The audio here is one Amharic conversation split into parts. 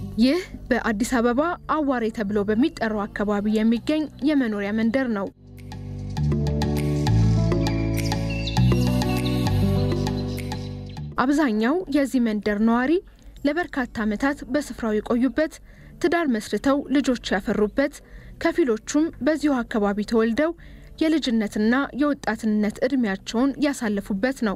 ይህ በአዲስ አበባ አዋሬ ተብሎ በሚጠራው አካባቢ የሚገኝ የመኖሪያ መንደር ነው። አብዛኛው የዚህ መንደር ነዋሪ ለበርካታ ዓመታት በስፍራው የቆዩበት፣ ትዳር መስርተው ልጆች ያፈሩበት፣ ከፊሎቹም በዚሁ አካባቢ ተወልደው የልጅነትና የወጣትነት ዕድሜያቸውን ያሳለፉበት ነው።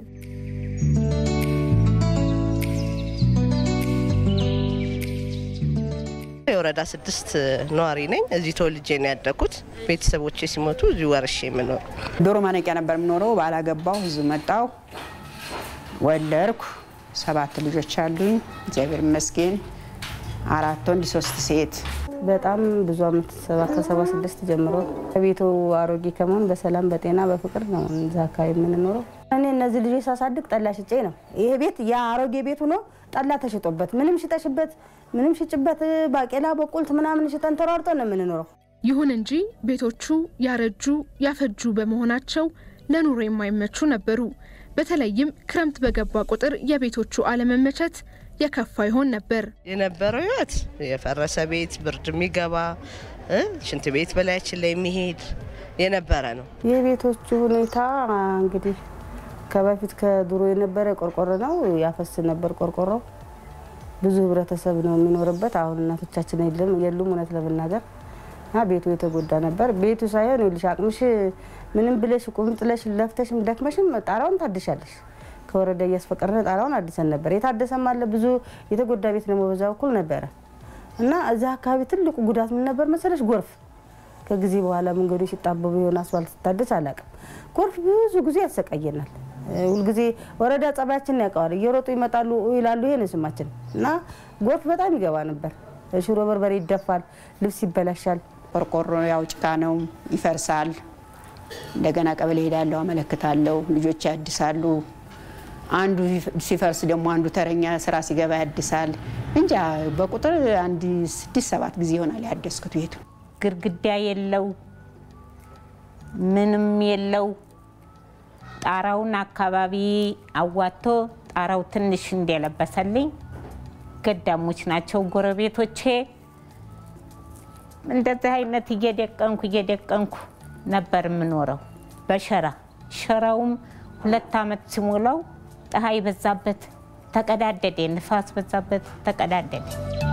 የወረዳ ስድስት ነዋሪ ነኝ። እዚህ ተወልጄ ነው ያደግኩት። ቤተሰቦቼ ሲሞቱ እዚሁ ወርሼ የምኖር ዶሮ ማነቂያ ነበር የምኖረው። ባላገባሁ እዚህ መጣሁ፣ ወለድኩ። ሰባት ልጆች አሉኝ፣ እግዚአብሔር ይመስገን። አራት ወንድ ሶስት ሴት። በጣም ብዙ አመት ከሰባ ስድስት ጀምሮ ከቤቱ አሮጌ ከመሆን በሰላም በጤና በፍቅር ነው እዛ አካባቢ የምንኖረው። እኔ እነዚህ ልጆች ሳሳድግ ጠላ ሽጬ ነው። ይሄ ቤት የአሮጌ ቤት ሆኖ ጠላ ተሽጦበት ምንም ሽጠሽበት ምንም ሽጭበት ባቄላ በቁልት ምናምን ሽጠን ተሯርጦ ነው የምንኖረው። ይሁን እንጂ ቤቶቹ ያረጁ ያፈጁ በመሆናቸው ለኑሮ የማይመቹ ነበሩ። በተለይም ክረምት በገባ ቁጥር የቤቶቹ አለመመቸት የከፋ ይሆን ነበር። የነበረው ህይወት የፈረሰ ቤት ብርድ የሚገባ እ ሽንት ቤት በላያችን ላይ የሚሄድ የነበረ ነው። የቤቶቹ ሁኔታ እንግዲህ ከበፊት ከድሮ የነበረ ቆርቆሮ ነው፣ ያፈስ ነበር ቆርቆሮ። ብዙ ህብረተሰብ ነው የሚኖርበት። አሁን እናቶቻችን የለም የሉም እውነት ለመናገር እና ቤቱ የተጎዳ ነበር። ቤቱ ሳይሆን ይኸውልሽ አቅምሽ ምንም ብለሽ ቁምጥለሽ ለፍተሽም ደክመሽም ጣራውን ታድሻለሽ። ከወረዳ እያስፈቀድን ጣራውን አድሰን ነበር። የታደሰም አለ ብዙ የተጎዳ ቤት ደግሞ በዛ በኩል ነበረ እና እዚህ አካባቢ ትልቁ ጉዳት ምን ነበር መሰለሽ? ጎርፍ ከጊዜ በኋላ መንገዶች ሲጣበቡ የሆነ አስፋልት ሲታደስ አላውቅም። ጎርፍ ብዙ ጊዜ ያሰቃየናል። ሁልጊዜ ወረዳ ጸባያችን ያውቀዋል። እየሮጡ ይመጣሉ ይላሉ። ይሄ ነው ስማችን እና ጎርፍ በጣም ይገባ ነበር። ሽሮ በርበሬ ይደፋል፣ ልብስ ይበላሻል። ቆርቆሮ ያው ጭቃ ነው፣ ይፈርሳል። እንደገና ቀበሌ ሄዳለሁ፣ አመለክታለሁ፣ ልጆች ያድሳሉ። አንዱ ሲፈርስ ደግሞ አንዱ ተረኛ ስራ ሲገባ ያድሳል። እንጃ በቁጥር አንድ ስድስት ሰባት ጊዜ ይሆናል ያደስኩት ቤቱ። ግድግዳ የለው ምንም የለው። ጣራውን አካባቢ አዋቶ ጣራው ትንሽ እንደለበሰልኝ ገዳሞች ናቸው ጎረቤቶቼ። እንደዚህ አይነት እየደቀንኩ እየደቀንኩ ነበር የምኖረው በሸራ ሸራውም ሁለት ዓመት ሲሞላው ፀሐይ በዛበት ተቀዳደደ፣ ንፋስ በዛበት ተቀዳደደ።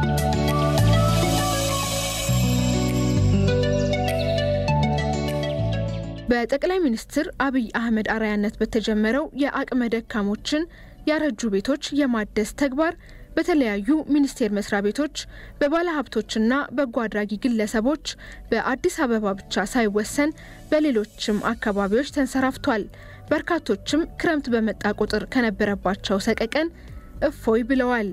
በጠቅላይ ሚኒስትር አብይ አህመድ አርአያነት በተጀመረው የአቅመ ደካሞችን ያረጁ ቤቶች የማደስ ተግባር በተለያዩ ሚኒስቴር መስሪያ ቤቶች በባለሀብቶችና በጎ አድራጊ ግለሰቦች በአዲስ አበባ ብቻ ሳይወሰን በሌሎችም አካባቢዎች ተንሰራፍቷል። በርካቶችም ክረምት በመጣ ቁጥር ከነበረባቸው ሰቀቀን እፎይ ብለዋል።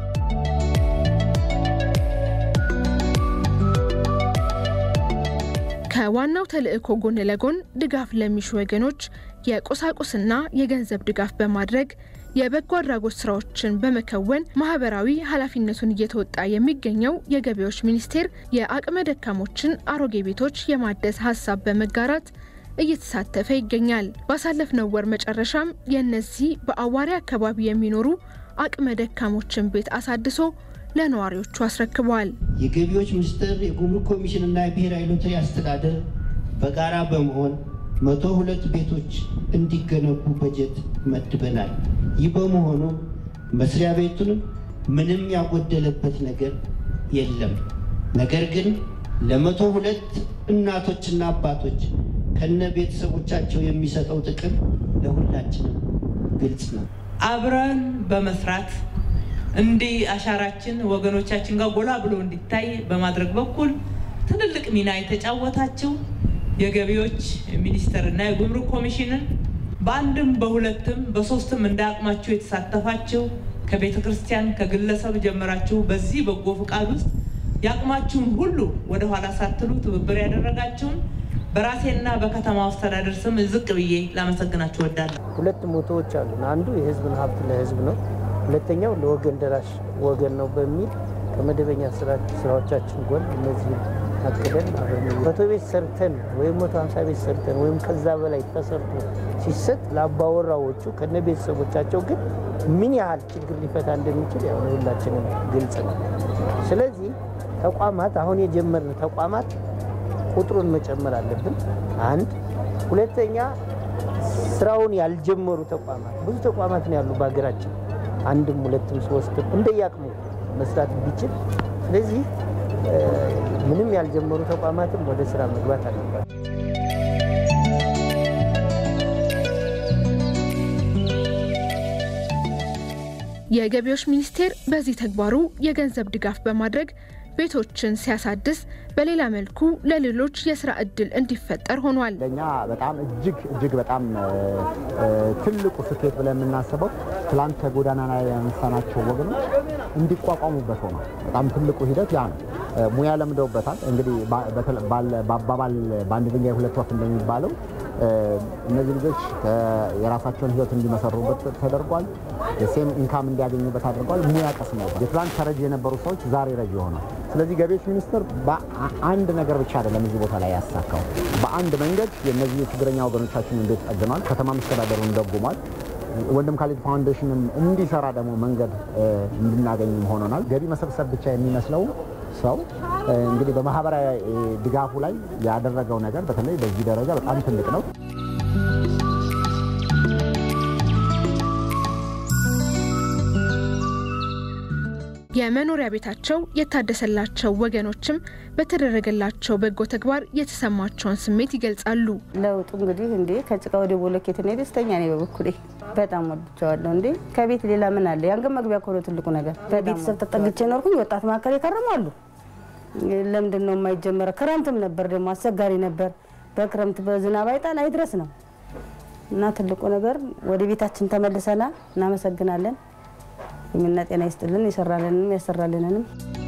ከዋናው ተልዕኮ ጎን ለጎን ድጋፍ ለሚሹ ወገኖች የቁሳቁስና የገንዘብ ድጋፍ በማድረግ የበጎ አድራጎት ስራዎችን በመከወን ማህበራዊ ኃላፊነቱን እየተወጣ የሚገኘው የገቢዎች ሚኒስቴር የአቅመ ደካሞችን አሮጌ ቤቶች የማደስ ሀሳብ በመጋራት እየተሳተፈ ይገኛል። ባሳለፍነው ወር መጨረሻም የእነዚህ በአዋሪ አካባቢ የሚኖሩ አቅመ ደካሞችን ቤት አሳድሶ ለነዋሪዎቹ አስረክበዋል። የገቢዎች ሚኒስቴር፣ የጉምሩክ ኮሚሽን እና የብሔራዊ ሎተሪ አስተዳደር በጋራ በመሆን መቶ ሁለት ቤቶች እንዲገነቡ በጀት መድበናል። ይህ በመሆኑ መስሪያ ቤቱንም ምንም ያጎደለበት ነገር የለም። ነገር ግን ለመቶ ሁለት እናቶችና አባቶች ከነ ቤተሰቦቻቸው የሚሰጠው ጥቅም ለሁላችንም ግልጽ ነው። አብረን በመስራት እንዲህ አሻራችን ወገኖቻችን ጋር ጎላ ብሎ እንዲታይ በማድረግ በኩል ትልልቅ ሚና የተጫወታችው የገቢዎች ሚኒስቴር እና የጉምሩክ ኮሚሽንን በአንድም በሁለትም በሶስትም እንደ አቅማችሁ የተሳተፋችሁ ከቤተ ክርስቲያን ከግለሰብ ጀምራችሁ በዚህ በጎ ፍቃድ ውስጥ የአቅማችሁን ሁሉ ወደኋላ ሳትሉ ትብብር ያደረጋችሁን በራሴና በከተማ አስተዳደር ስም ዝቅ ብዬ ላመሰግናችሁ እወዳለሁ። ሁለት ሞቶዎች አሉን። አንዱ የህዝብን ሀብት ለህዝብ ነው። ሁለተኛው ለወገን ደራሽ ወገን ነው በሚል ከመደበኛ ስራዎቻችን ጎን እነዚህ አቅደን መቶ ቤት ሰርተን ወይም መቶ ሀምሳ ቤት ሰርተን ወይም ከዛ በላይ ተሰርቶ ሲሰጥ ለአባወራዎቹ ከነ ቤተሰቦቻቸው ግን ምን ያህል ችግር ሊፈታ እንደሚችል ያው ለሁላችንም ግልጽ ነው። ስለዚህ ተቋማት አሁን የጀመርን ተቋማት ቁጥሩን መጨመር አለብን። አንድ ሁለተኛ ስራውን ያልጀመሩ ተቋማት ብዙ ተቋማት ነው ያሉ በሀገራችን አንድም ሁለትም ሶስትም እንደየአቅሙ መስራት ቢችል ስለዚህ ምንም ያልጀመሩ ተቋማትም ወደ ስራ መግባት አለባቸው። የገቢዎች ሚኒስቴር በዚህ ተግባሩ የገንዘብ ድጋፍ በማድረግ ቤቶችን ሲያሳድስ በሌላ መልኩ ለሌሎች የስራ እድል እንዲፈጠር ሆኗል። ለእኛ በጣም እጅግ እጅግ በጣም ትልቁ ስኬት ብለን የምናስበው ትላንት ከጎዳና ላይ ያነሳናቸው ወገኖች እንዲቋቋሙበት ሆኗል። በጣም ትልቁ ሂደት ያ ነው። ሙያ ለምደውበታል። እንግዲህ በአባባል በአንድ ድንጋይ ሁለት ወፍ እንደሚባለው እነዚህ ልጆች የራሳቸውን ህይወት እንዲመሰሩበት ተደርጓል። የሴም ኢንካም እንዲያገኙበት አድርጓል። ሙያ ቀስመውበት የትላንት ተረጂ የነበሩ ሰዎች ዛሬ ረጂ ሆኗል። ስለዚህ ገቢዎች ሚኒስቴር በአንድ ነገር ብቻ አይደለም እዚህ ቦታ ላይ ያሳካው። በአንድ መንገድ የእነዚህ የችግረኛ ወገኖቻችን እንዴት ጠግኗል። ከተማ መስተዳደሩን ደጉሟል። ወንድም ካሌድ ፋውንዴሽንም እንዲሰራ ደግሞ መንገድ እንድናገኝም ሆኖናል። ገቢ መሰብሰብ ብቻ የሚመስለው ሰው እንግዲህ በማህበራዊ ድጋፉ ላይ ያደረገው ነገር በተለይ በዚህ ደረጃ በጣም ትልቅ ነው። የመኖሪያ ቤታቸው የታደሰላቸው ወገኖችም በተደረገላቸው በጎ ተግባር የተሰማቸውን ስሜት ይገልጻሉ። ለውጡ እንግዲህ እንዴ ከጭቃ ወደ ቦለኬት እኔ ደስተኛ ነኝ በበኩሌ በጣም ወድቸዋለሁ። እንዴ ከቤት ሌላ ምን አለ? የአንገት መግቢያ እኮ ነው ትልቁ ነገር። በቤተሰብ ተጠግቼ ኖርኩኝ። ወጣት መካከል የከረሙ አሉ። ለምንድን ነው የማይጀመረ? ክረምትም ነበር ደግሞ አስቸጋሪ ነበር። በክረምት በዝናብ አይጣል አይድረስ ነው እና ትልቁ ነገር ወደ ቤታችን ተመልሰናል። እናመሰግናለን። እድሜና ጤና ይስጥልን። የሰራልንም ያሰራልንንም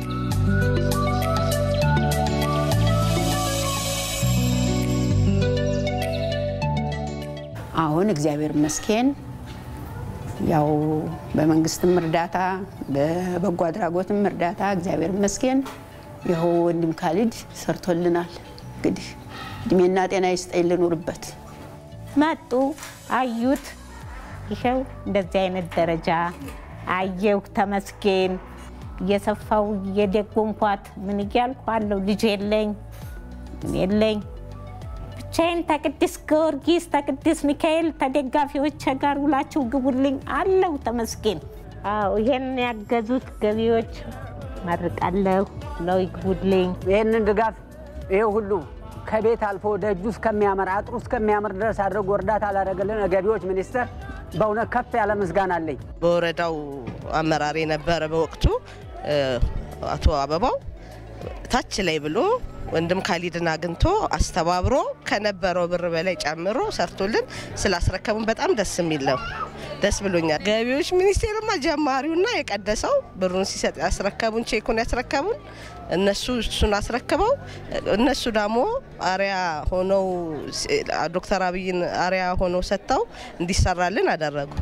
አሁን እግዚአብሔር ይመስገን ያው በመንግስትም እርዳታ በበጎ አድራጎትም እርዳታ እግዚአብሔር ይመስገን ይኸው ወንድም ካሊድ ሰርቶልናል። እንግዲህ እድሜና ጤና ይስጠኝ ልኑርበት። መጡ አዩት። ይኸው እንደዚህ አይነት ደረጃ አየሁ። ተመስገን እየሰፋው እየደጎምኳት ምን እያልኩ አለው። ልጅ የለኝ የለኝ ብቻዬን ተቅዱስ ጊዮርጊስ ተቅዱስ ሚካኤል ተደጋፊዎች ጋር ውላችሁ ግቡልኝ አለው። ተመስገን። አዎ ይሄን ያገዙት ገቢዎች መርቃለሁ ነው ይግቡልኝ። ይህንን ድጋፍ ይሄ ሁሉ ከቤት አልፎ ደጁ እስከሚያምር አጥሩ እስከሚያምር ድረስ አድርጎ እርዳታ ላደረገልን ገቢዎች ሚኒስቴር በእውነት ከፍ ያለ ምስጋና አለኝ። በወረዳው አመራር የነበረ በወቅቱ አቶ አበባው ታች ላይ ብሎ ወንድም ካሊድን አግኝቶ አስተባብሮ ከነበረው ብር በላይ ጨምሮ ሰርቶልን ስላስረከቡን በጣም ደስ የሚል ነው። ደስ ብሎኛል። ገቢዎች ሚኒስቴርማ ጀማሪውና የቀደሰው ብሩን ሲሰጥ ያስረከቡን ቼኩን ያስረከቡን እነሱ እሱን አስረክበው እነሱ ደግሞ አሪያ ሆነው ዶክተር አብይን አሪያ ሆነው ሰጥተው እንዲሰራልን አደረጉ።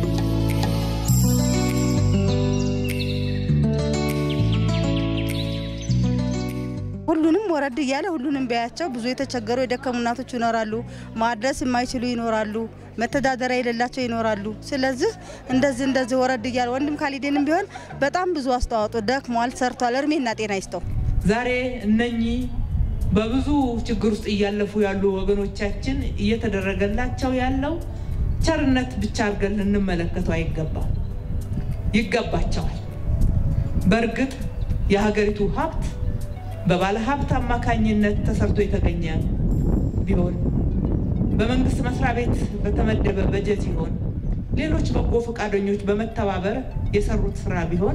ሁሉንም ወረድ እያለ ሁሉንም ቢያቸው ብዙ የተቸገሩ የደከሙ እናቶች ይኖራሉ። ማድረስ የማይችሉ ይኖራሉ። መተዳደሪያ የሌላቸው ይኖራሉ። ስለዚህ እንደዚህ እንደዚህ ወረድ እያለ ወንድም ካሊድንም ቢሆን በጣም ብዙ አስተዋጽኦ ደክሟል፣ ሰርቷል። እድሜና ጤና ይስጠው። ዛሬ እነኚህ በብዙ ችግር ውስጥ እያለፉ ያሉ ወገኖቻችን እየተደረገላቸው ያለው ቸርነት ብቻ አድርገን ልንመለከተው አይገባም። ይገባቸዋል። በእርግጥ የሀገሪቱ ሀብት በባለ ሀብት አማካኝነት ተሰርቶ የተገኘ ቢሆን በመንግስት መስሪያ ቤት በተመደበ በጀት ይሆን ሌሎች በጎ ፈቃደኞች በመተባበር የሰሩት ስራ ቢሆን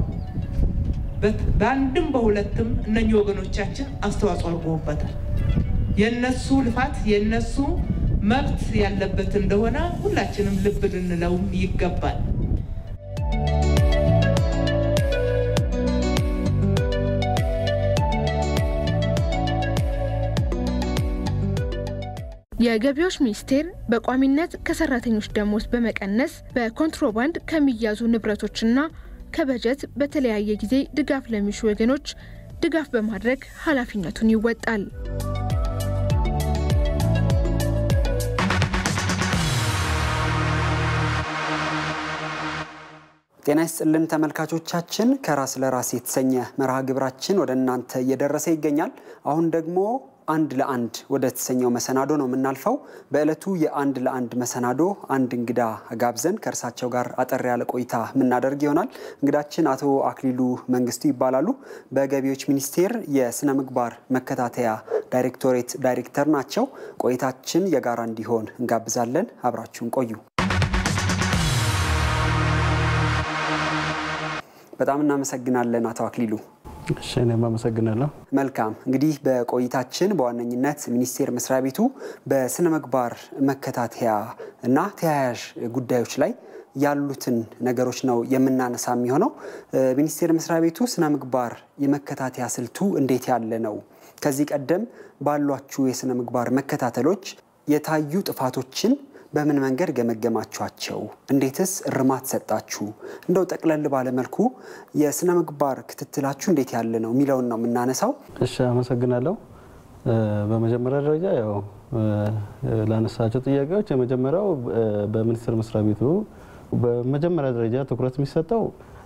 በአንድም በሁለትም እነኚህ ወገኖቻችን አስተዋጽኦ አድርገውበታል። የነሱ ልፋት የነሱ መብት ያለበት እንደሆነ ሁላችንም ልብ ልንለውም ይገባል። የገቢዎች ሚኒስቴር በቋሚነት ከሰራተኞች ደሞዝ በመቀነስ በኮንትሮባንድ ከሚያዙ ንብረቶችና ከበጀት በተለያየ ጊዜ ድጋፍ ለሚሹ ወገኖች ድጋፍ በማድረግ ኃላፊነቱን ይወጣል። ጤና ይስጥልን ተመልካቾቻችን፣ ከራስ ለራስ የተሰኘ መርሃ ግብራችን ወደ እናንተ እየደረሰ ይገኛል። አሁን ደግሞ አንድ ለአንድ ወደ ተሰኘው መሰናዶ ነው የምናልፈው። በዕለቱ የአንድ ለአንድ መሰናዶ አንድ እንግዳ ጋብዘን ከእርሳቸው ጋር አጠር ያለ ቆይታ የምናደርግ ይሆናል። እንግዳችን አቶ አክሊሉ መንግስቱ ይባላሉ። በገቢዎች ሚኒስቴር የስነ ምግባር መከታተያ ዳይሬክቶሬት ዳይሬክተር ናቸው። ቆይታችን የጋራ እንዲሆን እንጋብዛለን። አብራችሁን ቆዩ። በጣም እናመሰግናለን አቶ አክሊሉ። እሺ እኔም አመሰግናለሁ። መልካም እንግዲህ በቆይታችን በዋነኝነት ሚኒስቴር መስሪያ ቤቱ በስነ ምግባር መከታተያ እና ተያያዥ ጉዳዮች ላይ ያሉትን ነገሮች ነው የምናነሳ የሚሆነው። ሚኒስቴር መስሪያ ቤቱ ስነ ምግባር የመከታተያ ስልቱ እንዴት ያለ ነው? ከዚህ ቀደም ባሏችሁ የስነ ምግባር መከታተሎች የታዩ ጥፋቶችን በምን መንገድ ገመገማችኋቸው? እንዴትስ እርማት ሰጣችሁ? እንደው ጠቅለል ባለመልኩ የስነ ምግባር ክትትላችሁ እንዴት ያለ ነው የሚለውን ነው የምናነሳው። እሺ አመሰግናለሁ። በመጀመሪያ ደረጃ ያው ላነሳቸው ጥያቄዎች የመጀመሪያው በሚኒስቴር መስሪያ ቤቱ በመጀመሪያ ደረጃ ትኩረት የሚሰጠው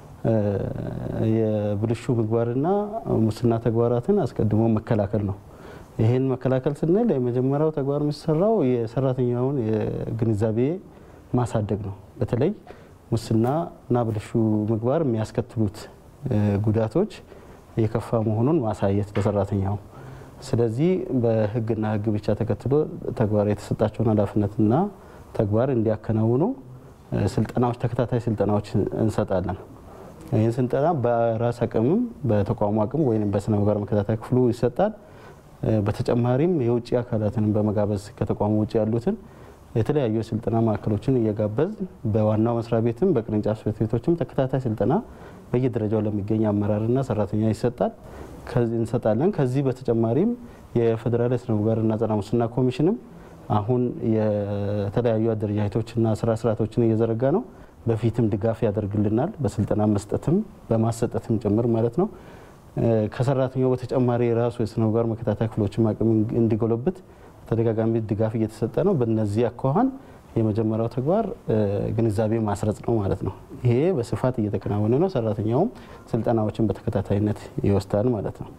የብልሹ ምግባርና ሙስና ተግባራትን አስቀድሞ መከላከል ነው። ይህን መከላከል ስንል የመጀመሪያው ተግባር የሚሰራው የሰራተኛውን የግንዛቤ ማሳደግ ነው። በተለይ ሙስና እና ብልሹ ምግባር የሚያስከትሉት ጉዳቶች የከፋ መሆኑን ማሳየት ለሰራተኛው። ስለዚህ በሕግና ሕግ ብቻ ተከትሎ ተግባር የተሰጣቸውን ኃላፊነትና ተግባር እንዲያከናውኑ ስልጠናዎች፣ ተከታታይ ስልጠናዎች እንሰጣለን። ይህን ስልጠና በራስ አቅምም በተቋሙ አቅም ወይም በስነ ምግባር መከታተያ ክፍሉ ይሰጣል። በተጨማሪም የውጭ አካላትን በመጋበዝ ከተቋሙ ውጭ ያሉትን የተለያዩ የስልጠና ማዕከሎችን እየጋበዝ በዋናው መስሪያ ቤትም በቅርንጫፍ ጽሕፈት ቤቶችም ተከታታይ ስልጠና በየደረጃው ለሚገኝ አመራርና ሰራተኛ ይሰጣል እንሰጣለን። ከዚህ በተጨማሪም የፌዴራል የስነ ምግባርና ጸረ ሙስና ኮሚሽንም አሁን የተለያዩ አደረጃጀቶችና ስራ ስርዓቶችን እየዘረጋ ነው። በፊትም ድጋፍ ያደርግልናል፣ በስልጠና መስጠትም በማሰጠትም ጭምር ማለት ነው። ከሰራተኛው በተጨማሪ የራሱ የስነ ምግባር መከታተያ ክፍሎችም አቅም እንዲጎለብት ተደጋጋሚ ድጋፍ እየተሰጠ ነው። በነዚህ አኳኋን የመጀመሪያው ተግባር ግንዛቤ ማስረጽ ነው ማለት ነው። ይሄ በስፋት እየተከናወነ ነው። ሰራተኛውም ስልጠናዎችን በተከታታይነት ይወስዳል ማለት ነው።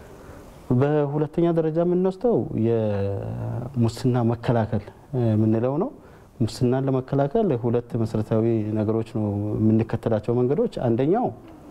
በሁለተኛ ደረጃ የምንወስደው የሙስና መከላከል የምንለው ነው። ሙስናን ለመከላከል ሁለት መሰረታዊ ነገሮች ነው የምንከተላቸው መንገዶች። አንደኛው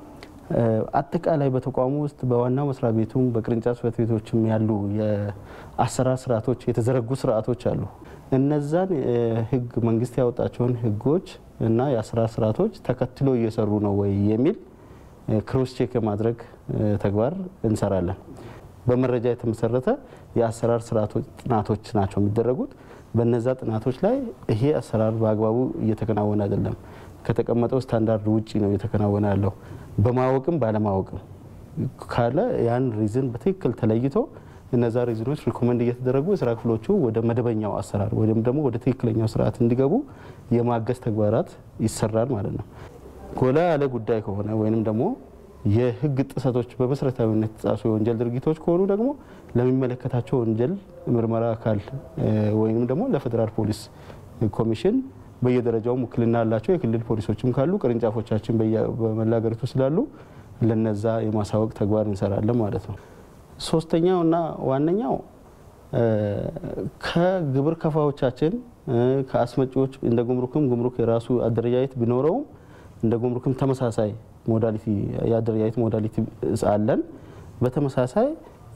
አጠቃላይ በተቋሙ ውስጥ በዋናው መስሪያ ቤቱም በቅርንጫፍ ጽሕፈት ቤቶችም ያሉ የአሰራር ስርዓቶች የተዘረጉ ስርዓቶች አሉ። እነዛን ህግ መንግስት ያወጣቸውን ህጎች እና የአሰራር ስርዓቶች ተከትሎ እየሰሩ ነው ወይ የሚል ክሮስ ቼክ የማድረግ ተግባር እንሰራለን። በመረጃ የተመሰረተ የአሰራር ስርዓቶች ጥናቶች ናቸው የሚደረጉት። በነዛ ጥናቶች ላይ ይሄ አሰራር በአግባቡ እየተከናወነ አይደለም፣ ከተቀመጠው ስታንዳርድ ውጪ ነው እየተከናወነ ያለው በማወቅም ባለማወቅም ካለ ያን ሪዝን በትክክል ተለይቶ እነዛ ሪዝኖች ሪኮመንድ እየተደረጉ የስራ ክፍሎቹ ወደ መደበኛው አሰራር ወይም ደግሞ ወደ ትክክለኛው ስርዓት እንዲገቡ የማገዝ ተግባራት ይሰራል ማለት ነው። ጎላ ያለ ጉዳይ ከሆነ ወይም ደግሞ የህግ ጥሰቶች በመሰረታዊነት የተጣሱ የወንጀል ድርጊቶች ከሆኑ ደግሞ ለሚመለከታቸው ወንጀል ምርመራ አካል ወይም ደግሞ ለፌዴራል ፖሊስ ኮሚሽን በየደረጃው ውክልና ያላቸው የክልል ፖሊሶችም ካሉ ቅርንጫፎቻችን በመላ ሀገሪቱ ስላሉ ለነዛ የማሳወቅ ተግባር እንሰራለን ማለት ነው። ሶስተኛው እና ዋነኛው ከግብር ከፋዎቻችን ከአስመጪዎች እንደ ጉምሩክም ጉምሩክ የራሱ አደረጃጀት ቢኖረውም እንደ ጉምሩክም ተመሳሳይ ሞዳሊቲ የአደረጃጀት ሞዳሊቲ አለን። በተመሳሳይ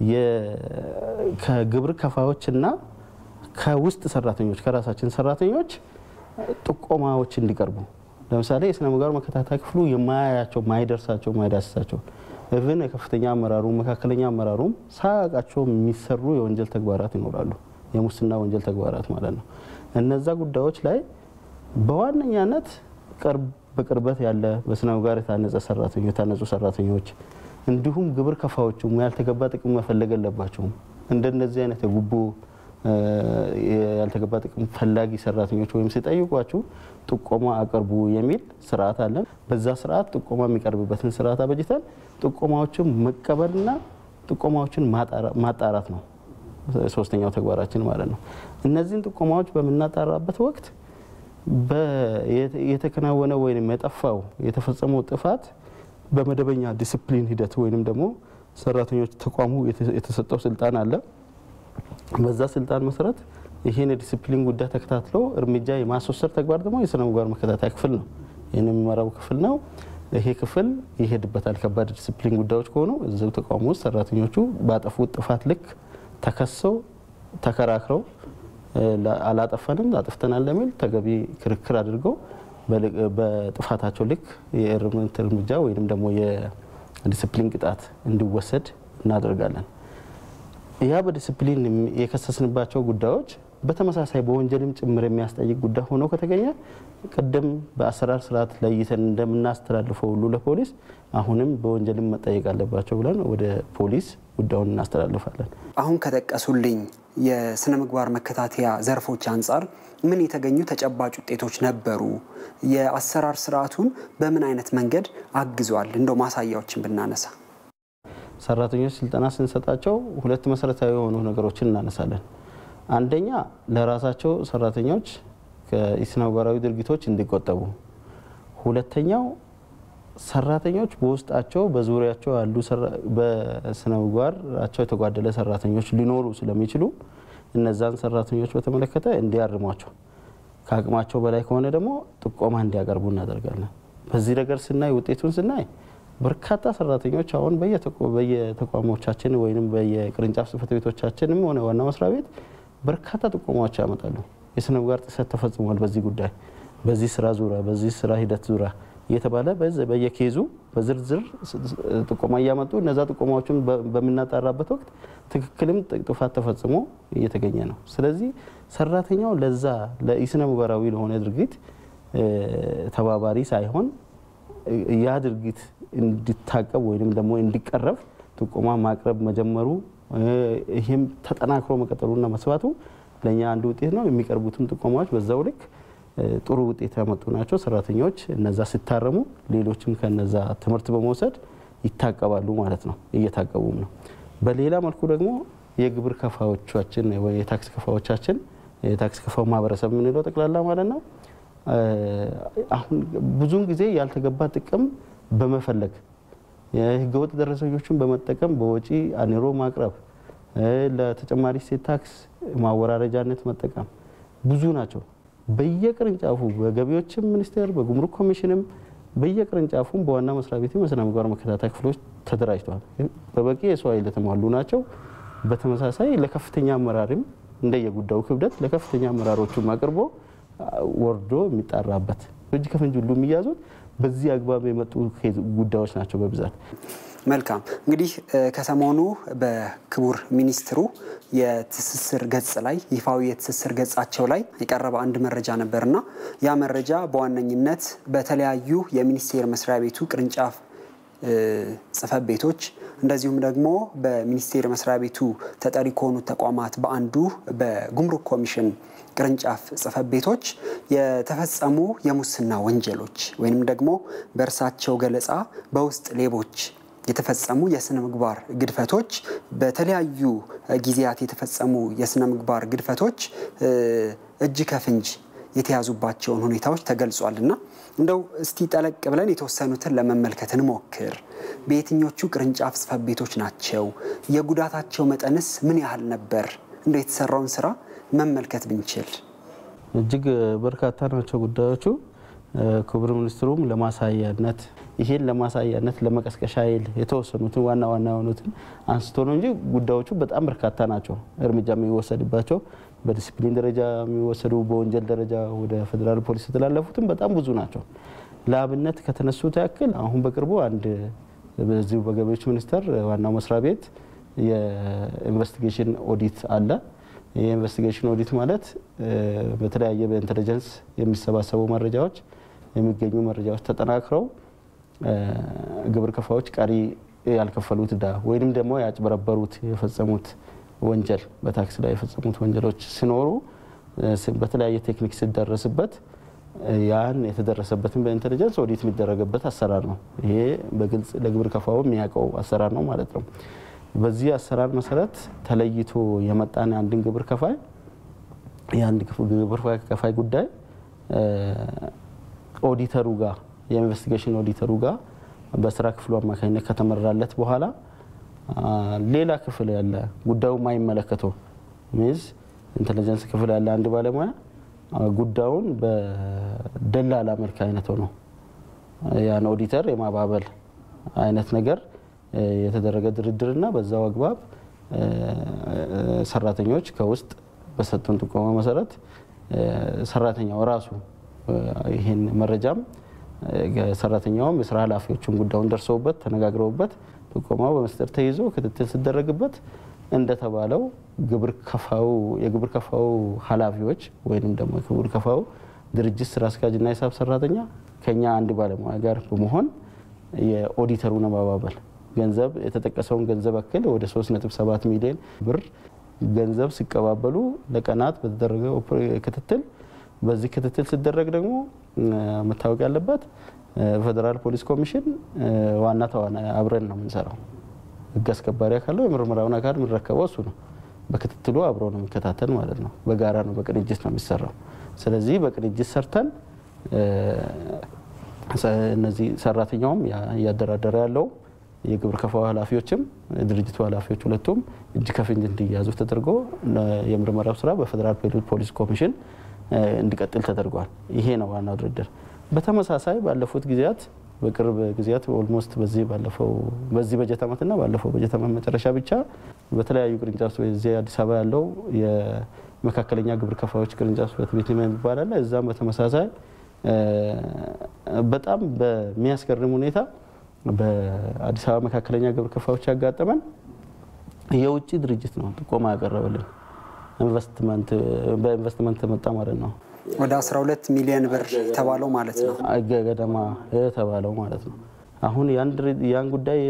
ከግብር ከፋዎችና ከውስጥ ሰራተኞች ከራሳችን ሰራተኞች ጥቆማዎች እንዲቀርቡ ለምሳሌ የስነ ምግባር መከታተያ ክፍሉ የማያያቸው ማይደርሳቸው ማይዳስሳቸው ኢቭን የከፍተኛ አመራሩ መካከለኛ አመራሩም ሳያውቃቸው የሚሰሩ የወንጀል ተግባራት ይኖራሉ። የሙስና ወንጀል ተግባራት ማለት ነው። እነዛ ጉዳዮች ላይ በዋነኛነት በቅርበት ያለ በስነ ምግባር የታነጸ ሰራተኞች የታነጹ ሰራተኞች እንዲሁም ግብር ከፋዎቹም ያልተገባ ጥቅም መፈለግ የለባቸውም። እንደነዚህ አይነት የጉቦ ያልተገባ ጥቅም ፈላጊ ሰራተኞች ወይም ሲጠይቋችሁ ጥቆማ አቅርቡ የሚል ስርዓት አለን። በዛ ስርዓት ጥቆማ የሚቀርብበትን ስርዓት አበጅተን ጥቆማዎችን መቀበልና ጥቆማዎችን ማጣራት ነው ሶስተኛው ተግባራችን ማለት ነው። እነዚህን ጥቆማዎች በምናጣራበት ወቅት የተከናወነ ወይም የጠፋው የተፈጸመው ጥፋት በመደበኛ ዲስፕሊን ሂደት ወይንም ደግሞ ሰራተኞች ተቋሙ የተሰጠው ስልጣን አለ። በዛ ስልጣን መሰረት ይህን የዲስፕሊን ጉዳይ ተከታትሎ እርምጃ የማስወሰድ ተግባር ደግሞ የስነ ምግባር መከታተያ ክፍል ነው። ይህን የሚመራው ክፍል ነው። ይሄ ክፍል ይሄድበታል። ከባድ ዲስፕሊን ጉዳዮች ከሆኑ እዚው ተቋሙ ውስጥ ሰራተኞቹ ባጠፉት ጥፋት ልክ ተከሰው ተከራክረው አላጠፋንም አጥፍተናል ለሚል ተገቢ ክርክር አድርገው በጥፋታቸው ልክ የእርምት እርምጃ ወይም ደግሞ የዲስፕሊን ቅጣት እንዲወሰድ እናደርጋለን። ያ በዲስፕሊን የከሰስንባቸው ጉዳዮች በተመሳሳይ በወንጀልም ጭምር የሚያስጠይቅ ጉዳይ ሆኖ ከተገኘ ቅድም በአሰራር ስርዓት ለይተን እንደምናስተላልፈው ሁሉ ለፖሊስ አሁንም በወንጀልም መጠየቅ አለባቸው ብለን ወደ ፖሊስ ጉዳዩን እናስተላልፋለን። አሁን ከጠቀሱልኝ የስነ ምግባር መከታተያ ዘርፎች አንጻር ምን የተገኙ ተጨባጭ ውጤቶች ነበሩ? የአሰራር ስርዓቱን በምን አይነት መንገድ አግዟል? እንደው ማሳያዎችን ብናነሳ ሰራተኞች ስልጠና ስንሰጣቸው ሁለት መሰረታዊ የሆኑ ነገሮችን እናነሳለን። አንደኛ ለራሳቸው ሰራተኞች ከስነ ምግባራዊ ድርጊቶች እንዲቆጠቡ፣ ሁለተኛው ሰራተኞች በውስጣቸው በዙሪያቸው ያሉ በስነ ምግባራቸው የተጓደለ ሰራተኞች ሊኖሩ ስለሚችሉ እነዛን ሰራተኞች በተመለከተ እንዲያርሟቸው፣ ከአቅማቸው በላይ ከሆነ ደግሞ ጥቆማ እንዲያቀርቡ እናደርጋለን። በዚህ ነገር ስናይ ውጤቱን ስናይ በርካታ ሰራተኞች አሁን በየተቋሞቻችን ወይም በየቅርንጫፍ ጽህፈት ቤቶቻችንም ሆነ ዋና መስሪያ ቤት በርካታ ጥቆማዎች ያመጣሉ። የስነ ምግባር ጥሰት ተፈጽሟል፣ በዚህ ጉዳይ፣ በዚህ ስራ ዙሪያ፣ በዚህ ስራ ሂደት ዙሪያ እየተባለ በየኬዙ በዝርዝር ጥቆማ እያመጡ እነዛ ጥቆማዎችን በምናጣራበት ወቅት ትክክልም ጥፋት ተፈጽሞ እየተገኘ ነው። ስለዚህ ሰራተኛው ለዛ ለኢስነ ምግባራዊ ለሆነ ድርጊት ተባባሪ ሳይሆን ያ ድርጊት እንዲታቀብ ወይም ደግሞ እንዲቀረብ ጥቆማ ማቅረብ መጀመሩ ይህም ተጠናክሮ መቀጠሉና መስባቱ ለእኛ አንዱ ውጤት ነው። የሚቀርቡትም ጥቆማዎች በዛው ልክ ጥሩ ውጤት ያመጡ ናቸው። ሰራተኞች እነዛ ሲታረሙ፣ ሌሎችም ከነዛ ትምህርት በመውሰድ ይታቀባሉ ማለት ነው። እየታቀቡም ነው። በሌላ መልኩ ደግሞ የግብር ከፋዎቻችን ወይ የታክስ ከፋዎቻችን የታክስ ከፋው ማህበረሰብ የምንለው ጠቅላላ ማለት ነው አሁን ብዙውን ጊዜ ያልተገባ ጥቅም በመፈለግ የህገወጥ ደረሰኞችን በመጠቀም በወጪ አኒሮ ማቅረብ፣ ለተጨማሪ እሴት ታክስ ማወራረጃነት መጠቀም ብዙ ናቸው። በየቅርንጫፉ በገቢዎችም ሚኒስቴር በጉምሩክ ኮሚሽንም በየቅርንጫፉም በዋና መስሪያ ቤትም የስነ ምግባር መከታተያ ክፍሎች ተደራጅተዋል። በበቂ የሰው ኃይል የተሟሉ ናቸው። በተመሳሳይ ለከፍተኛ አመራርም እንደየጉዳዩ ክብደት ለከፍተኛ አመራሮቹም አቅርቦ ወርዶ የሚጣራበት እጅ ከፍንጅ ሁሉ የሚያዙት በዚህ አግባብ የመጡ ጉዳዮች ናቸው በብዛት። መልካም እንግዲህ ከሰሞኑ በክቡር ሚኒስትሩ የትስስር ገጽ ላይ ይፋዊ የትስስር ገጻቸው ላይ የቀረበ አንድ መረጃ ነበርና ያ መረጃ በዋነኝነት በተለያዩ የሚኒስቴር መስሪያ ቤቱ ቅርንጫፍ ጽህፈት ቤቶች እንደዚሁም ደግሞ በሚኒስቴር መስሪያ ቤቱ ተጠሪ ከሆኑ ተቋማት በአንዱ በጉምሩክ ኮሚሽን ቅርንጫፍ ጽህፈት ቤቶች የተፈጸሙ የሙስና ወንጀሎች ወይንም ደግሞ በእርሳቸው ገለጻ በውስጥ ሌቦች የተፈጸሙ የስነ ምግባር ግድፈቶች በተለያዩ ጊዜያት የተፈጸሙ የስነ ምግባር ግድፈቶች እጅ ከፍንጅ የተያዙባቸውን ሁኔታዎች ተገልጿል እና እንደው እስቲ ጠለቅ ብለን የተወሰኑትን ለመመልከት እንሞክር። በየትኞቹ ቅርንጫፍ ጽህፈት ቤቶች ናቸው? የጉዳታቸው መጠንስ ምን ያህል ነበር? እንደው የተሰራውን ስራ መመልከት ብንችል። እጅግ በርካታ ናቸው ጉዳዮቹ። ክቡር ሚኒስትሩም ለማሳያነት ይሄን ለማሳያነት ለመቀስቀሻ ኃይል የተወሰኑትን ዋና ዋና የሆኑትን አንስቶ ነው እንጂ ጉዳዮቹ በጣም በርካታ ናቸው። እርምጃ የሚወሰድባቸው በዲሲፕሊን ደረጃ የሚወሰዱ በወንጀል ደረጃ ወደ ፌዴራል ፖሊስ የተላለፉትም በጣም ብዙ ናቸው። ለአብነት ከተነሱት ያክል አሁን በቅርቡ አንድ በዚሁ በገቢዎች ሚኒስቴር ዋናው መስሪያ ቤት የኢንቨስቲጌሽን ኦዲት አለ። የኢንቨስቲጌሽን ኦዲት ማለት በተለያየ በኢንቴሊጀንስ የሚሰባሰቡ መረጃዎች የሚገኙ መረጃዎች ተጠናክረው ግብር ከፋዮች ቀሪ ያልከፈሉት ዕዳ ወይንም ደግሞ ያጭበረበሩት የፈጸሙት ወንጀል በታክስ ላይ የፈጸሙት ወንጀሎች ሲኖሩ በተለያየ ቴክኒክ ሲደረስበት ያን የተደረሰበትን በኢንቴሊጀንስ ኦዲት የሚደረግበት አሰራር ነው። ይሄ በግልጽ ለግብር ከፋው የሚያውቀው አሰራር ነው ማለት ነው። በዚህ አሰራር መሰረት ተለይቶ የመጣን አንድን ግብር ከፋይ የአንድ ግብር ከፋይ ጉዳይ ኦዲተሩ ጋር የኢንቨስቲጌሽን ኦዲተሩ ጋር በስራ ክፍሉ አማካኝነት ከተመራለት በኋላ ሌላ ክፍል ያለ ጉዳዩ ማይመለከተው ሚዝ ኢንቴሊጀንስ ክፍል ያለ አንድ ባለሙያ ጉዳዩን በደላላ መልክ አይነት ሆኖ ያን ኦዲተር የማባበል አይነት ነገር የተደረገ ድርድርና በዛው አግባብ ሰራተኞች ከውስጥ በሰጡን ጥቆማ መሰረት ሰራተኛው ራሱ ይህን መረጃም ሰራተኛውም የስራ ኃላፊዎቹን ጉዳዩን ደርሰውበት ተነጋግረውበት ጥቆማው በመስጠት ተይዞ ክትትል ሲደረግበት እንደተባለው ግብር ከፋው የግብር ከፋው ኃላፊዎች ወይም ደግሞ የግብር ከፋው ድርጅት ስራ አስኪያጅና ሂሳብ ሰራተኛ ከኛ አንድ ባለሙያ ጋር በመሆን የኦዲተሩን አባባል ገንዘብ የተጠቀሰውን ገንዘብ ያክል ወደ 3.7 ሚሊዮን ብር ገንዘብ ሲቀባበሉ ለቀናት በተደረገ ክትትል በዚህ ክትትል ሲደረግ ደግሞ መታወቅ ያለበት ፌዴራል ፖሊስ ኮሚሽን ዋና ተዋናይ አብረን ነው የምንሰራው። ህግ አስከባሪ አካለው የምርመራውን አካል የሚረከበው እሱ ነው። በክትትሉ አብሮ ነው የሚከታተል ማለት ነው። በጋራ ነው፣ በቅንጅት ነው የሚሰራው። ስለዚህ በቅንጅት ሰርተን እነዚህ ሰራተኛውም እያደራደረ ያለው የግብር ከፋው ኃላፊዎችም የድርጅቱ ኃላፊዎች ሁለቱም እጅ ከፍንጅ እንዲያዙ ተደርጎ የምርመራው ስራ በፌዴራል ፖሊስ ኮሚሽን እንዲቀጥል ተደርጓል። ይሄ ነው ዋናው ድርድር። በተመሳሳይ ባለፉት ጊዜያት በቅርብ ጊዜያት ኦልሞስት በዚህ ባለፈው በዚህ በጀት ዓመትና ባለፈው በጀት ዓመት መጨረሻ ብቻ በተለያዩ ቅርንጫፍ እዚህ አዲስ አበባ ያለው የመካከለኛ ግብር ከፋዮች ቅርንጫፍ ጽሕፈት ቤት የሚባል አለ። እዛም በተመሳሳይ በጣም በሚያስገርም ሁኔታ በአዲስ አበባ መካከለኛ ግብር ከፋዮች ያጋጠመን የውጭ ድርጅት ነው ጥቆማ ያቀረበልን በኢንቨስትመንት መጣ ማለት ነው። ወደ 12 ሚሊዮን ብር የተባለው ማለት ነው ገደማ የተባለው ማለት ነው። አሁን ያን ጉዳይ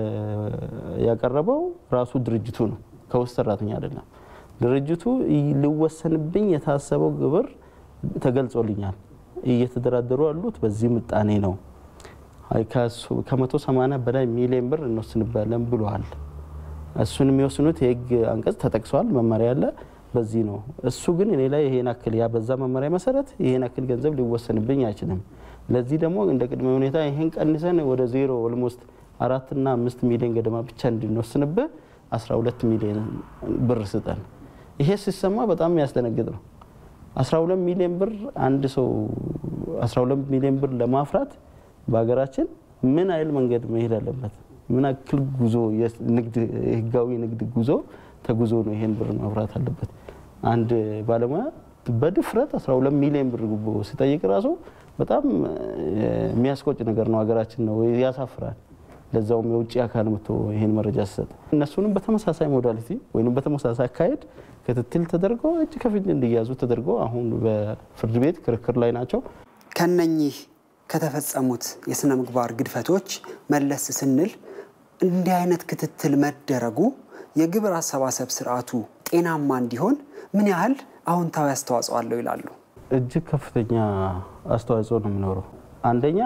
ያቀረበው ራሱ ድርጅቱ ነው፣ ከውስጥ ሰራተኛ አይደለም። ድርጅቱ ሊወሰንብኝ የታሰበው ግብር ተገልጾልኛል፣ እየተደራደሩ ያሉት በዚህ ምጣኔ ነው፣ ከመቶ ሰማንያ በላይ ሚሊዮን ብር እንወስንባለን ብለዋል። እሱን የሚወስኑት የህግ አንቀጽ ተጠቅሷል፣ መመሪያ አለ። በዚህ ነው እሱ ግን እኔ ላይ ይሄን አክል ያ በዛ መመሪያ መሰረት ይሄን አክል ገንዘብ ሊወሰንብኝ አይችልም። ለዚህ ደግሞ እንደ ቅድመ ሁኔታ ይሄን ቀንሰን ወደ ዜሮ ኦልሞስት አራትና አምስት ሚሊዮን ገደማ ብቻ እንድንወስንብህ 12 ሚሊዮን ብር ስጠን። ይሄ ሲሰማ በጣም የሚያስደነግጥ ነው። 12 ሚሊዮን ብር አንድ ሰው 12 ሚሊዮን ብር ለማፍራት በሀገራችን ምን አይል መንገድ መሄድ አለበት? ምን አክል ጉዞ ህጋዊ ንግድ ጉዞ ተጉዞ ነው ይሄን ብር ማፍራት አለበት? አንድ ባለሙያ በድፍረት 12 ሚሊዮን ብር ጉቦ ሲጠይቅ ራሱ በጣም የሚያስቆጭ ነገር ነው። ሀገራችን ነው ያሳፍራል። ለዛውም የውጭ አካል መጥቶ ይሄን መረጃ ሲሰጥ እነሱንም በተመሳሳይ ሞዳሊቲ ወይም በተመሳሳይ አካሄድ ክትትል ተደርጎ እጅ ከፍንጅ እንዲያዙ ተደርጎ አሁን በፍርድ ቤት ክርክር ላይ ናቸው። ከነኚህ ከተፈጸሙት የስነ ምግባር ግድፈቶች መለስ ስንል እንዲህ አይነት ክትትል መደረጉ የግብር አሰባሰብ ስርዓቱ ጤናማ እንዲሆን ምን ያህል አዎንታዊ አስተዋጽኦ አለው ይላሉ? እጅግ ከፍተኛ አስተዋጽኦ ነው የሚኖረው። አንደኛ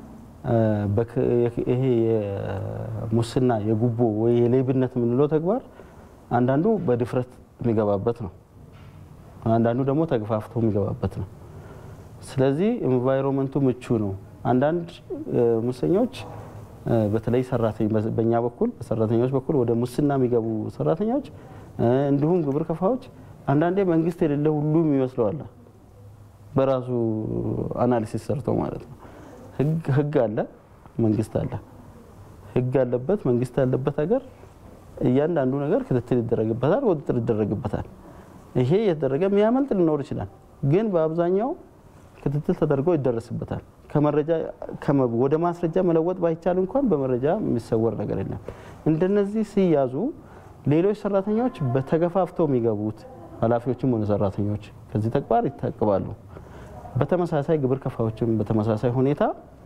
ይሄ የሙስና የጉቦ ወይ የሌብነት የምንለው ተግባር አንዳንዱ በድፍረት የሚገባበት ነው፣ አንዳንዱ ደግሞ ተገፋፍቶ የሚገባበት ነው። ስለዚህ ኤንቫይሮንመንቱ ምቹ ነው። አንዳንድ ሙሰኞች በተለይ ሰራተኛ በእኛ በኩል በሰራተኞች በኩል ወደ ሙስና የሚገቡ ሰራተኞች እንዲሁም ግብር ከፋዎች አንዳንዴ መንግስት የሌለ ሁሉም ይመስለዋል። በራሱ አናሊሲስ ሰርተው ማለት ነው። ህግ አለ፣ መንግስት አለ። ህግ ያለበት መንግስት ያለበት ሀገር እያንዳንዱ ነገር ክትትል ይደረግበታል፣ ቁጥጥር ይደረግበታል። ይሄ የተደረገ የሚያመልጥ ሊኖር ይችላል፣ ግን በአብዛኛው ክትትል ተደርጎ ይደረስበታል። ከመረጃ ወደ ማስረጃ መለወጥ ባይቻል እንኳን በመረጃ የሚሰወር ነገር የለም። እንደነዚህ ሲያዙ ሌሎች ሰራተኞች በተገፋፍተው የሚገቡት ኃላፊዎችም ሆነ ሰራተኞች ከዚህ ተግባር ይታቅባሉ። በተመሳሳይ ግብር ከፋዮችም በተመሳሳይ ሁኔታ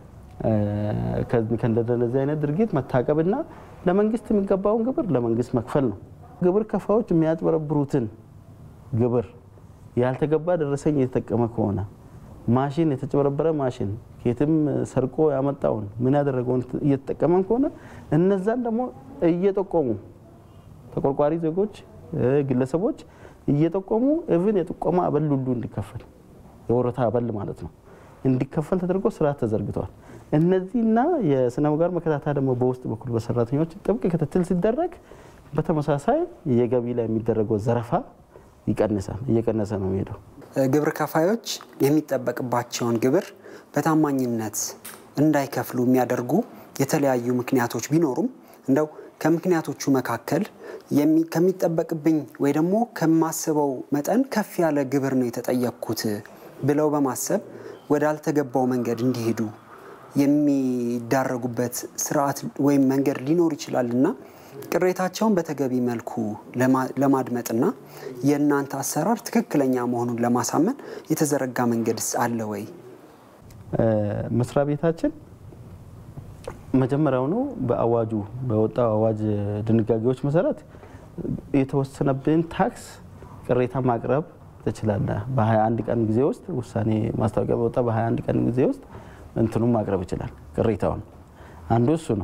ከእንደነዚህ አይነት ድርጊት መታቀብና ለመንግስት የሚገባውን ግብር ለመንግስት መክፈል ነው። ግብር ከፋዎች የሚያጭበረብሩትን ግብር ያልተገባ ደረሰኝ የተጠቀመ ከሆነ ማሽን የተጨበረበረ ማሽን ከየትም ሰርቆ ያመጣውን ምን ያደረገውን እየተጠቀመን ከሆነ እነዛን ደግሞ እየጠቆሙ ተቆርቋሪ ዜጎች፣ ግለሰቦች እየጠቆሙ እብን የጥቆማ አበል ሁሉ እንዲከፈል የወረታ አበል ማለት ነው እንዲከፈል ተደርጎ ስርዓት ተዘርግቷል። እነዚህና የስነ ምግባር መከታተያ ደግሞ በውስጥ በኩል በሰራተኞች ጥብቅ ክትትል ሲደረግ በተመሳሳይ የገቢ ላይ የሚደረገው ዘረፋ ይቀንሳል፣ እየቀነሰ ነው የሚሄደው። ግብር ከፋዮች የሚጠበቅባቸውን ግብር በታማኝነት እንዳይከፍሉ የሚያደርጉ የተለያዩ ምክንያቶች ቢኖሩም እንደው ከምክንያቶቹ መካከል ከሚጠበቅብኝ ወይ ደግሞ ከማስበው መጠን ከፍ ያለ ግብር ነው የተጠየቅኩት ብለው በማሰብ ወዳልተገባው መንገድ እንዲሄዱ የሚዳረጉበት ስርዓት ወይም መንገድ ሊኖር ይችላል እና ቅሬታቸውን በተገቢ መልኩ ለማድመጥና የእናንተ አሰራር ትክክለኛ መሆኑን ለማሳመን የተዘረጋ መንገድስ አለ ወይ? መስሪያ ቤታችን መጀመሪያውኑ በአዋጁ በወጣው አዋጅ ድንጋጌዎች መሰረት የተወሰነብን ታክስ ቅሬታ ማቅረብ ትችላለህ። በ21 ቀን ጊዜ ውስጥ ውሳኔ ማስታወቂያ በወጣ በ21 ቀን ጊዜ ውስጥ እንትኑን ማቅረብ ይችላል። ቅሬታውን አንዱ እሱ ነው።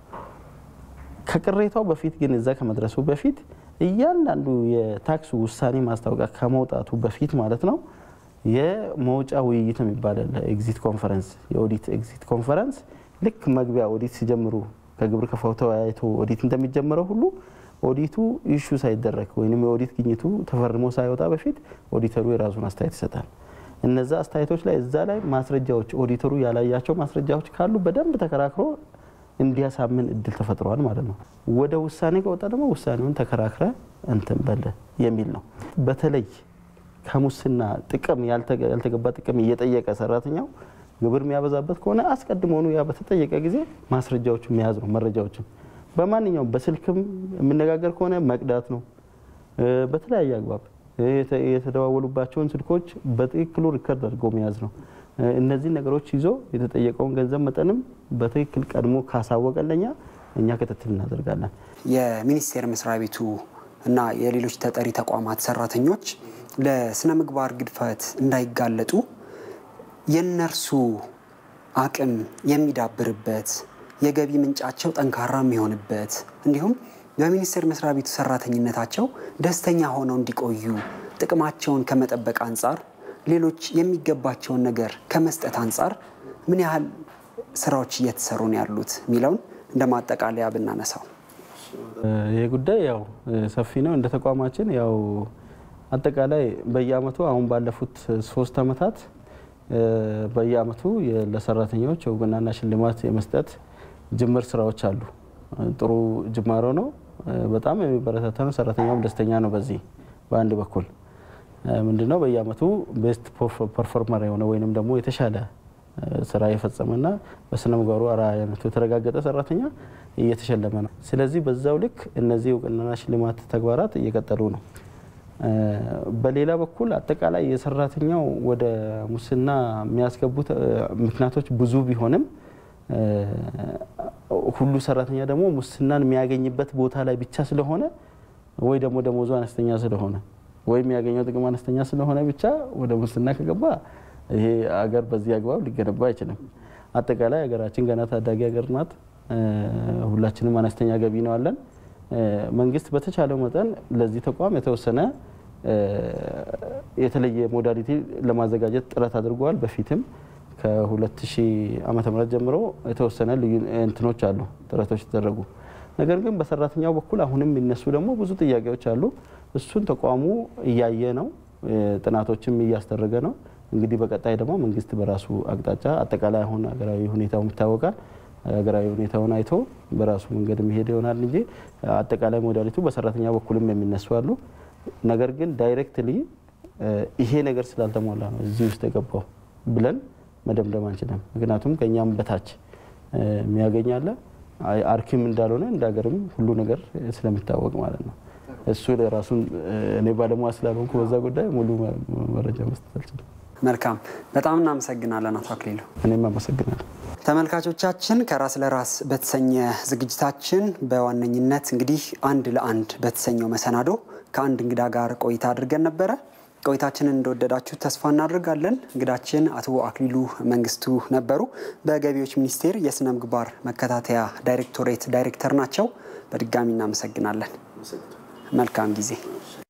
ከቅሬታው በፊት ግን እዛ ከመድረሱ በፊት እያንዳንዱ የታክስ ውሳኔ ማስታወቂያ ከመውጣቱ በፊት ማለት ነው የመውጫ ውይይት የሚባል ኤግዚት ኮንፈረንስ፣ የኦዲት ኤግዚት ኮንፈረንስ ልክ መግቢያ ኦዲት ሲጀምሩ ከግብር ከፋው ተወያይቶ ኦዲት እንደሚጀምረው ሁሉ ኦዲቱ ኢሹ ሳይደረግ ወይም የኦዲት ግኝቱ ተፈርሞ ሳይወጣ በፊት ኦዲተሩ የራሱን አስተያየት ይሰጣል። እነዛ አስተያየቶች ላይ እዛ ላይ ማስረጃዎች ኦዲተሩ ያላያቸው ማስረጃዎች ካሉ በደንብ ተከራክሮ እንዲያሳምን እድል ተፈጥሯል ማለት ነው። ወደ ውሳኔ ከወጣ ደግሞ ውሳኔውን ተከራክረ እንትን በል የሚል ነው። በተለይ ከሙስና ጥቅም ያልተገባ ጥቅም እየጠየቀ ሰራተኛው ግብር የሚያበዛበት ከሆነ አስቀድሞውኑ ያ በተጠየቀ ጊዜ ማስረጃዎቹ መያዝ ነው። መረጃዎችን በማንኛውም በስልክም የምነጋገር ከሆነ መቅዳት ነው። በተለያየ አግባብ የተደዋወሉባቸውን ስልኮች በትክክሉ ሪከርድ አድርጎ መያዝ ነው። እነዚህ ነገሮች ይዞ የተጠየቀውን ገንዘብ መጠንም በትክክል ቀድሞ ካሳወቀለኛ እኛ ክትትል እናደርጋለን። የሚኒስቴር መስሪያ ቤቱ እና የሌሎች ተጠሪ ተቋማት ሰራተኞች ለስነ ምግባር ግድፈት እንዳይጋለጡ የእነርሱ አቅም የሚዳብርበት የገቢ ምንጫቸው ጠንካራ የሚሆንበት እንዲሁም በሚኒስቴር መስሪያ ቤቱ ሰራተኝነታቸው ደስተኛ ሆነው እንዲቆዩ ጥቅማቸውን ከመጠበቅ አንጻር ሌሎች የሚገባቸውን ነገር ከመስጠት አንጻር ምን ያህል ስራዎች እየተሰሩ ነው ያሉት የሚለውን እንደ ማጠቃለያ ብናነሳው። ይህ ጉዳይ ያው ሰፊ ነው። እንደ ተቋማችን ያው አጠቃላይ በየአመቱ አሁን ባለፉት ሶስት አመታት በየአመቱ ለሰራተኞች እውቅናና ሽልማት የመስጠት ጅምር ስራዎች አሉ። ጥሩ ጅማሮ ነው። በጣም የሚበረታታ ነው። ሰራተኛውም ደስተኛ ነው። በዚህ በአንድ በኩል ምንድነው በየአመቱ ቤስት ፐርፎርመር የሆነ ወይንም ደግሞ የተሻለ ስራ የፈጸመና በስነ ምግባሩ አርአያነቱ የተረጋገጠ ሰራተኛ እየተሸለመ ነው። ስለዚህ በዛው ልክ እነዚህ እውቅናና ሽልማት ተግባራት እየቀጠሉ ነው። በሌላ በኩል አጠቃላይ የሰራተኛው ወደ ሙስና የሚያስገቡት ምክንያቶች ብዙ ቢሆንም ሁሉ ሰራተኛ ደግሞ ሙስናን የሚያገኝበት ቦታ ላይ ብቻ ስለሆነ ወይ ደግሞ ደሞዙ አነስተኛ ስለሆነ ወይ የሚያገኘው ጥቅም አነስተኛ ስለሆነ ብቻ ወደ ሙስና ከገባ ይሄ አገር በዚህ አግባብ ሊገነባ አይችልም። አጠቃላይ ሀገራችን ገና ታዳጊ ሀገር ናት። ሁላችንም አነስተኛ ገቢ ነው አለን። መንግስት በተቻለው መጠን ለዚህ ተቋም የተወሰነ የተለየ ሞዳሊቲ ለማዘጋጀት ጥረት አድርገዋል። በፊትም ከ2000 ዓመተ ምህረት ጀምሮ የተወሰነ ልዩ እንትኖች አሉ ጥረቶች የተደረጉ። ነገር ግን በሰራተኛው በኩል አሁንም የሚነሱ ደግሞ ብዙ ጥያቄዎች አሉ። እሱን ተቋሙ እያየ ነው፣ ጥናቶችም እያስደረገ ነው። እንግዲህ በቀጣይ ደግሞ መንግስት በራሱ አቅጣጫ አጠቃላይ አሁን ሀገራዊ ሁኔታው ይታወቃል። ሀገራዊ ሁኔታውን አይቶ በራሱ መንገድ የሚሄድ ይሆናል እንጂ አጠቃላይ ሞዳሊቱ በሰራተኛ በኩልም የሚነሱ አሉ። ነገር ግን ዳይሬክትሊ ይሄ ነገር ስላልተሟላ ነው እዚህ ውስጥ የገባው ብለን መደምደም አንችልም። ምክንያቱም ከእኛም በታች የሚያገኛለ አርኪም እንዳልሆነ እንደ ሀገርም ሁሉ ነገር ስለሚታወቅ ማለት ነው። እሱ ለራሱን እኔ ባለሙያ ስላልሆንኩ በዛ ጉዳይ ሙሉ መረጃ መስጠት አልችልም። መልካም፣ በጣም እናመሰግናለን አቶ አክሊሉ። እኔም አመሰግናለሁ። ተመልካቾቻችን ከራስ ለራስ በተሰኘ ዝግጅታችን በዋነኝነት እንግዲህ አንድ ለአንድ በተሰኘው መሰናዶ ከአንድ እንግዳ ጋር ቆይታ አድርገን ነበረ። ቆይታችንን እንደወደዳችሁ ተስፋ እናደርጋለን። እንግዳችን አቶ አክሊሉ መንግስቱ ነበሩ። በገቢዎች ሚኒስቴር የስነ ምግባር መከታተያ ዳይሬክቶሬት ዳይሬክተር ናቸው። በድጋሚ እናመሰግናለን። መልካም ጊዜ